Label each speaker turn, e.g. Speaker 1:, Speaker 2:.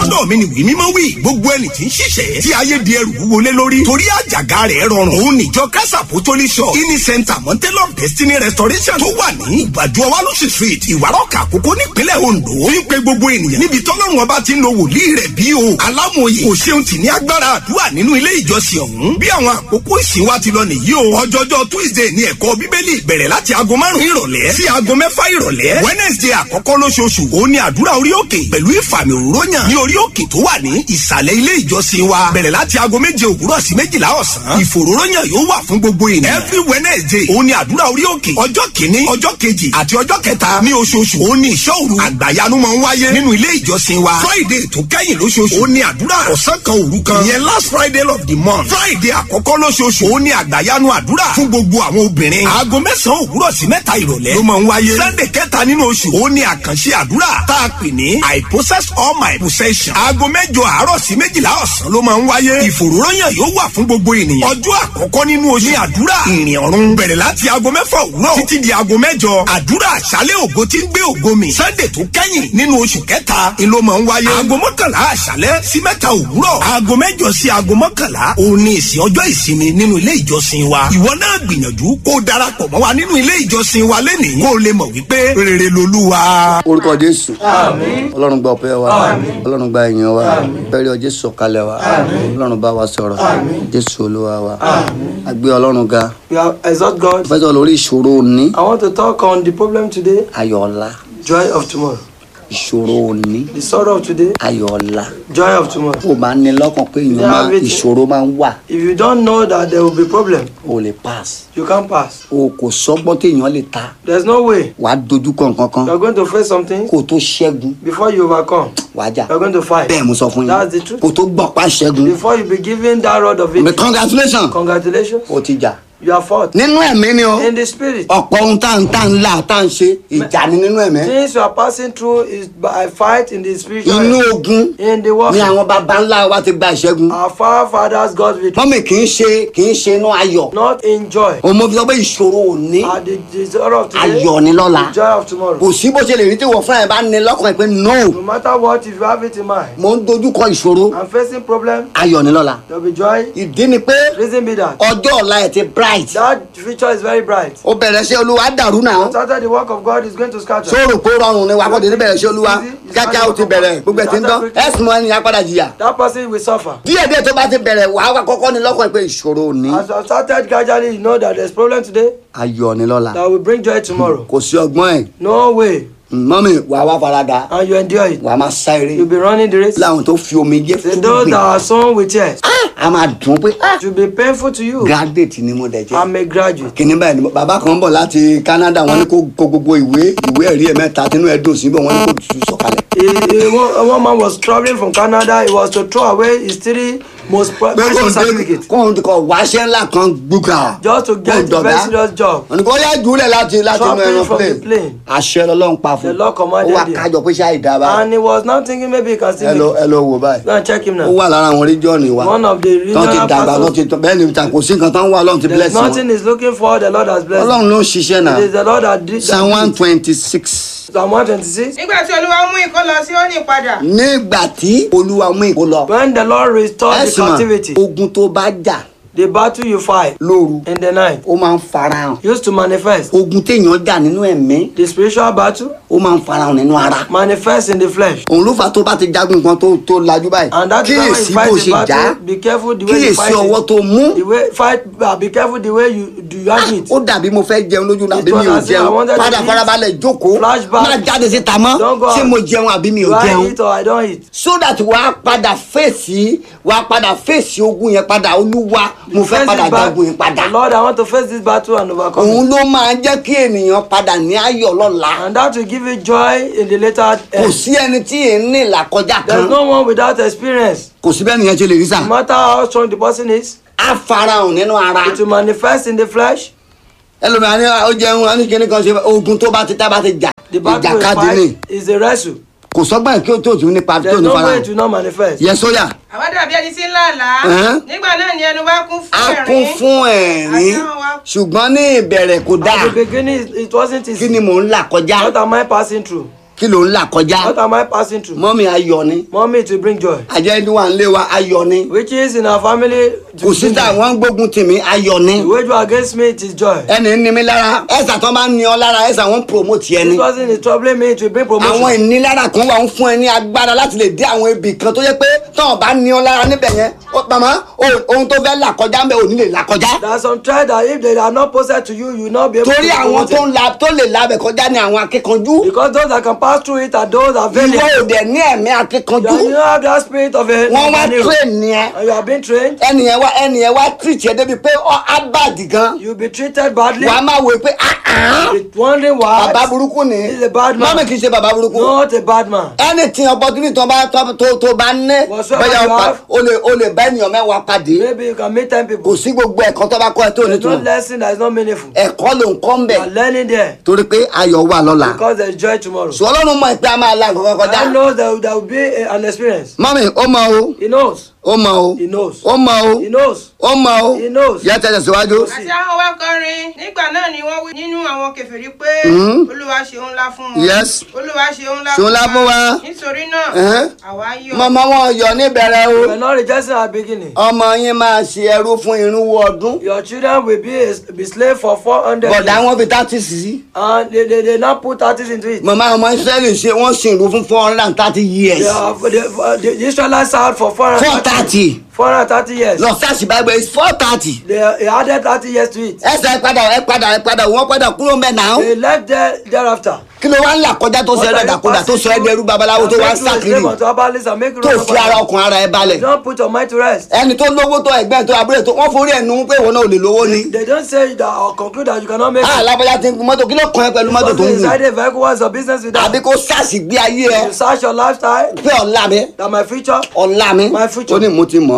Speaker 1: lọ́dọ̀ mi ni wí mímọ́ wí gbogbo ẹni tí ń ṣiṣẹ́ tí ayé di ẹrù wọlé lórí torí àjàgà rẹ̀ rọrùn òun níjọ kásà pòtólì shop kini center mountain of destiny restoration tó wà ní ìgbàdo ọwálọ́sì street ìwárọ̀kà àkókò nípínlẹ̀ ondo ń pe gbogbo ènìyàn níbi tọ́lọ́run ọba ti ń lo wòlíì rẹ̀ bí o alámòye kò ṣeun tì ní agbára àdúrà nínú ilé ìjọsìn ọ̀hún bí àwọn àkókò ìsìn wa ti lọ nìyí o ọjọ́jọ́ tuesday ní ẹ̀kọ́ bíbélì bẹ̀rẹ̀ láti aago márùn-ún ìrọ̀lẹ́ sí aago mẹ́fà ìrọ̀lẹ́ wednesday àkọ́kọ́ lóṣooṣù òun ni àdúrà orí òkè pẹ̀lú ìfàmì òróyàn ní orí òkè tó wà ní ìsàlẹ̀ ilé ìjọsìn wa bẹ̀rẹ̀ láti aago méje òwúrọ̀ sí méjìlá ọ̀sán ìfòróróyàn yóò wà fún gbogbo ènìyàn every wednesday òun ni àdúrà orí òkè ọjọ́ kìíní ọjọ́ kejì àti ọjọ́ kẹta ní oṣooṣù òun ni ìṣọ́ òru àgbàyanu máa ń wáyé nínú ilé ìjọsìn wa friday tó kẹ́yìn lóṣooṣù òun ni àdúrà ọ̀sán kan òru kan ìyẹn last friday of the month friday àkọ́kọ́ lóṣooṣù òun ni àgbàyanu àdúrà fún gbogbo àwọn obìnrin aago mẹ́sàn-án òwúrọ̀ sí mẹ́ta ìrọ̀lẹ́ ló máa ń wáyé sunday kẹta nínú oṣù òun ni àkànṣe àdúrà tá a pè ní i possess all my possession aago mẹ́jọ àárọ̀ sí méjìlá ọ̀sán ló máa ń wáyé ìfòròyàn yóò wà fún gbogbo ènìyàn ọjọ́ àkọ́kọ́ nínú oṣù ní àdúrà ìrìn ọ̀run bẹ̀rẹ̀ láti aago mẹ́fà òwúrọ̀ títí di aago mẹ́jọ àdúrà àṣálẹ̀ ògo tí ń gbé ògo mi sunday tó kẹ́yìn nínú oṣù kẹta ni ló máa ń wáyé aago mọ́kànlá àṣálẹ̀ sí mẹ́ta òwúrọ̀ aago mẹ́jọ sí aago mọ́kànlá òun ni ìsìn ọjọ́ ìsinmi nínú ilé ìjọsìn wa ìwọ náà gbìyànjú kó o darapọ̀ mọ́ wa nínú ilé ìjọsìn wa lẹ́nìí kó o lè mọ̀ wípé rere lolúwa.
Speaker 2: orúkọ jésù ọlọ́run gba ọpẹ́ wa ọlọ́run gba ìyìn wa bẹ́ẹ̀rẹ̀ ọjọ́ sọ̀kalẹ̀ wa ọlọ́run bá wa sọ̀rọ̀ jésù olúwa wa a gbé ọlọ́run ga
Speaker 3: We have exalt God.
Speaker 2: fẹ́ sọ lórí ìṣòro òní
Speaker 3: I want to talk on the problem today,
Speaker 2: ayọ̀ ọ̀la
Speaker 3: joy of tomorrow.
Speaker 2: ìṣòro òní
Speaker 3: The sorrow of today,
Speaker 2: ayọ̀ ọ̀la
Speaker 3: joy of tomorrow.
Speaker 2: ó máa ń ní lọ́kàn pé èèyàn
Speaker 3: Yeah,
Speaker 2: máa
Speaker 3: everything.
Speaker 2: ìṣòro máa ń wà
Speaker 3: If you don't know that there will be problem,
Speaker 2: o lè pass
Speaker 3: you can't pass.
Speaker 2: o kò sọ́gbọ́n téèyàn lè ta
Speaker 3: There's no way.
Speaker 2: wàá dojúkọ nǹkan kan
Speaker 3: You are going to face something
Speaker 2: kó o tó ṣẹ́gun
Speaker 3: before you overcome.
Speaker 2: wàá jà
Speaker 3: You are going to fight.
Speaker 2: bẹ́ẹ̀ mo sọ fún
Speaker 3: That's the
Speaker 2: yín
Speaker 3: truth.
Speaker 2: kó o tó gbọ̀n pa ṣẹ́gun
Speaker 3: Before you be given that rod of
Speaker 2: mi
Speaker 3: it,
Speaker 2: congratulation
Speaker 3: congratulations,
Speaker 2: o ti jà
Speaker 3: you are fought.
Speaker 2: nínú ẹ̀mí ni o
Speaker 3: In the spirit,
Speaker 2: ọ̀pọ̀ ohun tá à ń tá à ń là tá à ń ṣe ìjà ni nínú ẹ̀mí
Speaker 3: things you are passing through is by fight in the spiritual.
Speaker 2: inú
Speaker 3: realm.
Speaker 2: ogun
Speaker 3: In the
Speaker 2: ni
Speaker 3: warfare.
Speaker 2: àwọn baba ńlá wa ti gba ìṣẹ́gun
Speaker 3: Our forefathers got victory,
Speaker 2: mọ́mì kì í ṣe kì í ṣe inú ayọ̀
Speaker 3: not in joy.
Speaker 2: òun mo fi sọ pé ìṣòro òní
Speaker 3: At the, the sorrow of today,
Speaker 2: ayọ̀ ni lọ́la
Speaker 3: the joy of tomorrow.
Speaker 2: kò sí bó ṣe lè rí tí wọ́n fúnra ẹ̀ bá ní lọ́kàn ẹ̀ pé no
Speaker 3: No matter what, if you have it in mind,
Speaker 2: mo ń dojúkọ ìṣòro
Speaker 3: I'm facing problem,
Speaker 2: ayọ̀ ni lọ́la
Speaker 3: there'll be joy.
Speaker 2: ìdí ni pé
Speaker 3: Reason be that
Speaker 2: ọjọ́ ọ̀la ẹ̀ ti bright
Speaker 3: that future is very bright.
Speaker 2: ó bẹ̀rẹ̀ sí olúwa dàrú náà
Speaker 3: Started the work of God is going to scatter.
Speaker 2: sóòrò kó rọrùn ni wàá kọ́ni níbẹ̀rẹ̀ sí olúwa kíákíá ó ti bẹ̀rẹ̀ gbogbo ẹ̀ ti ń dán ẹ̀sùn mọ́ ẹni apádà jìyà
Speaker 3: That person will suffer.
Speaker 2: díẹ̀ díẹ̀ tó bá ti bẹ̀rẹ̀ wàá wá kọ́kọ́ ní lọ́kàn ẹ̀ pé ìṣòro òní
Speaker 3: As I started gradually, you know that there's problem today
Speaker 2: ayọ̀ ni lọ́la
Speaker 3: that will bring joy tomorrow.
Speaker 2: kò sí ọgbọ́n ẹ̀
Speaker 3: No way.
Speaker 2: mọ́mì wàá wá farada
Speaker 3: And you endure it.
Speaker 2: wàá máa sá eré
Speaker 3: You'll be running the race.
Speaker 2: láwọn tó fi omi jẹ́
Speaker 3: Say
Speaker 2: fún
Speaker 3: those
Speaker 2: gbìn
Speaker 3: that are sown with tears,
Speaker 2: a máa dùn pé ah,
Speaker 3: it will be painful to you.
Speaker 2: graduate ni mo dẹ̀ jẹ́
Speaker 3: I'm a graduate.
Speaker 2: kìnní báyìí ni bàbá kan bọ̀ láti Canada wọ́n ní kó kó gbogbo ìwé ìwé ẹ̀rí ẹ̀ mẹ́ta tínú ẹ̀ dùn síbẹ̀ wọ́n ní kó tù sọ̀kalẹ̀.
Speaker 3: A, a, one, one man was traveling from Canada. He was to throw away his three most pre-
Speaker 2: pé kò
Speaker 3: precious
Speaker 2: ń dé
Speaker 3: certificates
Speaker 2: kò ń kọ wáṣẹ́ ńlá kan gbúgà.
Speaker 3: just to get a very serious job.
Speaker 2: wọ́n ní kó yá jùlẹ̀ láti láti inú
Speaker 3: Dropping
Speaker 2: ẹran
Speaker 3: from the
Speaker 2: plane.
Speaker 3: plane.
Speaker 2: àṣẹ lọ́lọ́run pa fún
Speaker 3: The Lord
Speaker 2: ó
Speaker 3: commanded
Speaker 2: wà
Speaker 3: him.
Speaker 2: kájọ pé ṣáà ìdábà
Speaker 3: And he was now thinking maybe he can still
Speaker 2: ẹ lọ
Speaker 3: make
Speaker 2: ẹ
Speaker 3: it.
Speaker 2: lọ wò báyìí.
Speaker 3: Go and check him
Speaker 2: ó
Speaker 3: now.
Speaker 2: wà lára àwọn region wa
Speaker 3: One of the
Speaker 2: tán ti
Speaker 3: regional
Speaker 2: dàgbà tán
Speaker 3: pastors.
Speaker 2: ti tán bẹ́ẹ̀ ni ta kò sí nǹkan tán wà ọlọ́run ti bless
Speaker 3: There's
Speaker 2: wọn.
Speaker 3: nothing he's looking for. The Lord has blessed. him.
Speaker 2: ọlọ́run ló ń ṣiṣẹ́ náà
Speaker 3: It is the Lord that did
Speaker 2: psalm one
Speaker 3: that.
Speaker 2: twenty six.
Speaker 3: Psalm 126.
Speaker 4: nígbà tí olúwa mú ìkó lọ sí òní padà
Speaker 2: nígbà tí olúwa mú ìkó lọ
Speaker 3: When the Lord restored the
Speaker 2: ẹ̀sìn
Speaker 3: captivity,
Speaker 2: mọ̀ ogun tó bá jà
Speaker 3: the battle you fight
Speaker 2: lóru
Speaker 3: in the night
Speaker 2: ó máa ń farahàn
Speaker 3: used to manifest.
Speaker 2: ogun téèyàn jà nínú ẹ̀mí
Speaker 3: The spiritual battle
Speaker 2: ó máa ń farahàn nínú ara
Speaker 3: manifests in the flesh.
Speaker 2: òun ló fà tó bá ti jagun nǹkan tó tó lajú báyìí
Speaker 3: And that is why when you
Speaker 2: kíyèsí
Speaker 3: fight
Speaker 2: bó
Speaker 3: the
Speaker 2: ṣe jà á
Speaker 3: battle, be careful the way you
Speaker 2: kíyèsí
Speaker 3: fight
Speaker 2: ọwọ́
Speaker 3: it.
Speaker 2: tó mú
Speaker 3: The way fight, uh, be careful the way you do you have it.
Speaker 2: ó dàbí mo fẹ́ jẹun lójú náà
Speaker 3: It
Speaker 2: àbí mi ò
Speaker 3: was as if I
Speaker 2: jẹun
Speaker 3: wanted to
Speaker 2: padà
Speaker 3: eat.
Speaker 2: farabalẹ̀ jókòó
Speaker 3: Flashback.
Speaker 2: má jáde síta mọ́
Speaker 3: Don't go
Speaker 2: ṣé
Speaker 3: out.
Speaker 2: mo jẹun àbí mi
Speaker 3: Do
Speaker 2: ò
Speaker 3: I
Speaker 2: jẹun
Speaker 3: eat or I don't eat?
Speaker 2: so that wàá padà fèsì wàá padà fèsì ogun yẹn padà olúwa mo fẹ́
Speaker 3: Face
Speaker 2: padà
Speaker 3: this bat-
Speaker 2: jagun yẹn padà
Speaker 3: Lord, I want to face this battle and overcome
Speaker 2: òun
Speaker 3: it.
Speaker 2: ló máa jẹ́ kí ènìyàn padà ní ayọ̀ lọ́la
Speaker 3: And that will give you joy in the later
Speaker 2: kò
Speaker 3: end.
Speaker 2: sí ẹni tí èé ní ìlàkọjá kan
Speaker 3: There's no one without experience.
Speaker 2: kò sí bẹ́ẹ̀ nìyẹn ṣe lè rí sà
Speaker 3: No matter how strong the person is,
Speaker 2: á farahàn nínú ara
Speaker 3: it will manifest in the flesh.
Speaker 2: ẹlòmíràn ní ó jẹun á ní kíní kan ṣe ogun tó bá ti tá bá ti jà
Speaker 3: The battle we
Speaker 2: ìjàkadì ni
Speaker 3: fight is a wrestle.
Speaker 2: kò sọ́gbọ́n kí ó tó tún nípa tó
Speaker 3: There's
Speaker 2: ní
Speaker 3: no way
Speaker 2: farahàn
Speaker 3: it will not manifest.
Speaker 2: yẹ sóyà
Speaker 4: àwa dàbí ẹni tí ń là àlá
Speaker 2: Ẹ̀hẹ́n.
Speaker 4: nígbà náà ni ẹnu wa kún
Speaker 2: á
Speaker 4: fún
Speaker 2: kún
Speaker 4: ẹ̀rín
Speaker 2: fún ẹ̀rín
Speaker 4: Àdáhùn wa.
Speaker 2: ṣùgbọ́n ní ìbẹ̀rẹ̀ kò dáa
Speaker 3: At the beginning, it- it wasn't
Speaker 2: kí
Speaker 3: easy.
Speaker 2: ni mò ń là kọjá
Speaker 3: What am I passing through?
Speaker 2: kí ló ń là kọjá
Speaker 3: What am I passing through?
Speaker 2: mọ́mí ayọ̀ ni
Speaker 3: Mommy, to bring joy.
Speaker 2: àjẹ́ ní wà ń lé wa ayọ̀ ni
Speaker 3: Which is in our family. to
Speaker 2: kò sí
Speaker 3: bring
Speaker 2: tá
Speaker 3: joy.
Speaker 2: wọ́n ń gbógun tì mí ayọ̀ ni
Speaker 3: The wage war against me, it is joy.
Speaker 2: ẹni ń ní mi lára ẹ̀sà tó máa ń ní ọ lára ẹ̀sà wọ́n ń promote ẹni
Speaker 3: This person is troubling me to bring
Speaker 2: àwọn
Speaker 3: promotion.
Speaker 2: ìnilára kan wà ń fún ẹ ní agbára láti lè dé àwọn ibì kan tó yẹ pé tọ́wọ́n bá ní ọ lára níbẹ̀ yẹn ó màmá o- ohun tó fẹ́ là kọjá ń bẹ ò ní lè là kọjá
Speaker 3: There are some trials that if they are not posted to you, you will not be able
Speaker 2: torí
Speaker 3: to
Speaker 2: àwọn
Speaker 3: promote
Speaker 2: tó
Speaker 3: it.
Speaker 2: ń la tó lè labẹ̀ kọjá ní àwọn akíkanjú
Speaker 3: Because those that can pass through it are those that are
Speaker 2: ìwọ
Speaker 3: valiant.
Speaker 2: ò dẹ̀ ní ẹ̀mí akíkanjú
Speaker 3: You have that spirit of a
Speaker 2: wọ́n wá
Speaker 3: of an hero.
Speaker 2: train ni ẹ
Speaker 3: And you have been trained.
Speaker 2: ẹnìyẹn wá ẹnìyẹn wá treat ẹ débi pé ọ abad gan
Speaker 3: You'll be treated badly.
Speaker 2: wàá máa wò pé ah ah
Speaker 3: You're wondering why.
Speaker 2: bàbá burúkú ni
Speaker 3: He's a bad man.
Speaker 2: mọ́mí kì í ṣe bàbá burúkú
Speaker 3: Not a bad man.
Speaker 2: anything opportunity tó bá tó tó tó bá ní
Speaker 3: Whatsoever
Speaker 2: bóyá
Speaker 3: you
Speaker 2: o pa-
Speaker 3: have.
Speaker 2: o lè o lè bá ènìyàn mẹ́wàá pàdé
Speaker 3: Maybe you can meet ten
Speaker 2: kò
Speaker 3: people.
Speaker 2: sí gbogbo ẹ̀kọ́ tó bá kọ́ ẹ tó
Speaker 3: There's no
Speaker 2: nítumọ̀
Speaker 3: lesson that is not meaningful.
Speaker 2: ẹ̀kọ́ ló ń kọ́ ń
Speaker 3: You
Speaker 2: bẹ̀
Speaker 3: are learning there
Speaker 2: torí pé ayọ̀ wà lọ́la
Speaker 3: because there is joy tomorrow.
Speaker 2: sọ ọlọ́run mọ̀ pé a máa la nǹkan kọjá
Speaker 3: I know there, there will be a, an experience.
Speaker 2: mọ́mí ó mọ o
Speaker 3: He knows.
Speaker 2: ó mọ o
Speaker 3: He knows.
Speaker 2: ó mọ o
Speaker 3: He knows.
Speaker 2: ó mọ o
Speaker 3: He knows.
Speaker 2: yẹ tẹ̀sẹ̀ síwájú.
Speaker 4: àti àwọn wa kọrin nígbà náà ni wọ́n wí nínú àwọn kèfèrí pé olúwa ṣeun ńlá fún wọn
Speaker 2: Yes.
Speaker 4: olúwa ṣeun ńlá
Speaker 2: Ṣeun ńlá fún wa.
Speaker 4: nítorí náà
Speaker 2: Ẹ̀hẹ́n.
Speaker 4: àwa yọ̀
Speaker 2: mọ̀mọ́ wọn yọ níbẹ̀rẹ̀ o
Speaker 3: You are not rejoicing at the beginning.
Speaker 2: ọmọ yín máa ṣe ẹrú fún irínwó ọdún
Speaker 3: Your children will be a, be slave for four hundred
Speaker 2: bọ̀dá
Speaker 3: years.
Speaker 2: wọn fi thirty sí
Speaker 3: And they, they, they now put artists into it.
Speaker 2: mọ̀mọ́ ọmọ israẹli ṣe wọ́n ṣe ìlú fún four hundred and thirty years
Speaker 3: They are, they, the, the Israelites served for four
Speaker 2: four
Speaker 3: hundred
Speaker 2: thirty
Speaker 3: four hundred thirty years.
Speaker 2: lọ sáàsì bible is four thirty
Speaker 3: They, they added thirty years to it.
Speaker 2: ẹsẹ̀ ẹ padà ẹ padà ẹ padà wọ́n padà kúrò mẹ́ náà
Speaker 3: They left there thereafter.
Speaker 2: kí ló wá ń là kọjá tó ṣe ẹ̀dàkúdà tó ṣe ẹ̀dẹ̀rú babaláwo tó wá ń sàkiri tó fi ara ọkùnrin ara ẹ balẹ̀
Speaker 3: Don't put your mind to rest.
Speaker 2: ẹni tó lówó tó ẹgbẹ́ tó abúlé tó wọ́n forí ẹ̀ nu pé ìwọ náà ò lè lówó ni
Speaker 3: They don't say that or conclude that you cannot make
Speaker 2: ah
Speaker 3: it.
Speaker 2: lábọ́já ti ń gun mọ́tò kí ló kàn ẹ́ pẹ̀lú mọ́tò tó ń
Speaker 3: Because
Speaker 2: gùn
Speaker 3: inside a vehicle what's your business with
Speaker 2: àbí
Speaker 3: that?
Speaker 2: kó sàṣì gbé ayé ẹ
Speaker 3: You search your lifestyle,
Speaker 2: pé ọ̀la mi
Speaker 3: that my future
Speaker 2: ọ̀la mi
Speaker 3: My future.
Speaker 2: ó ní mo ti mọ̀